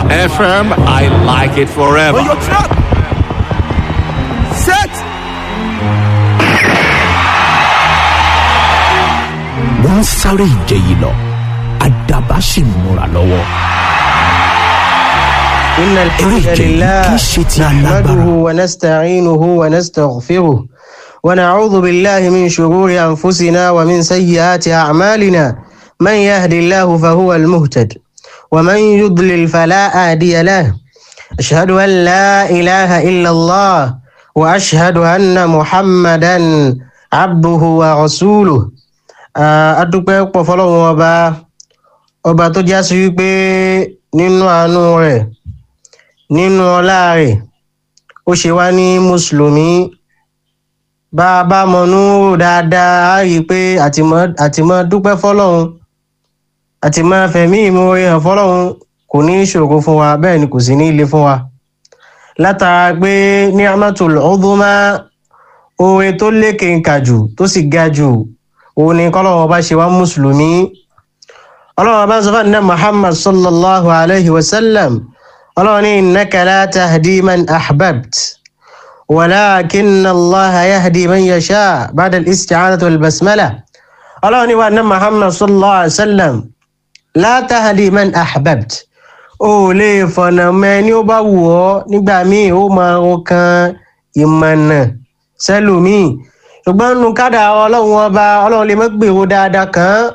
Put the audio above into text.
FM, I like it forever. On your trap. Set. wọ́n ń sáré ìje yìí lọ àdàbà sì ń múra lọ́wọ́. إن الحمد Eré ìje yìí لله kì í ṣe ti نحمده alágbára. ونستعينه ونستغفره ونعوذ بالله من شرور أنفسنا ومن سيئات أعمالنا من يهد الله فهو المهتد ومن يضلل فلا هادي له أشهد أن لا إله إلا الله وأشهد أن محمدا عبده ورسوله adúpẹ́ pọ̀ fọlọ́run ọba ọba tó já sí wípé nínú àánú rẹ̀ nínú ọlá rẹ̀ ó ṣe wá ní mùsùlùmí bá a bá mọnú rò dáadáa á rí i pé àtìmọ́ àtìmọ́ dúpẹ́ fọlọ́run àtìmọ́ fẹ̀mí ìmoore hàn fọlọ́run kò ní í ṣòro fún wa bẹ́ẹ̀ ni kò sí ní í le fún wa látara pé ní amatul udhuma oore tó lékè ń kà jù tó sì ga jù òun ni kọ́lọ́run ọba ṣe wá mùsùlùmí ọlọ́run ọba sọ fún àná muhammad sallallahu alayhi wa sallam ọlọ́run ní innaka la tahdi man ahbabt walakin allaha yahdi man yasha ba'da al-isti'anati wal basmala ọlọ́run ní wa àná muhammad sallallahu alayhi wa sallam la tahdi man ahbabt o lè fọ̀nà mẹ́ ní ó bá wù ọ́ nígbà míì ó máa ń kan ìmọ̀nà sẹ́lòmíì ṣùgbọ́n nínú kádà ọlọ́run ọba ọlọ́run lè má gbèrò dáadáa kan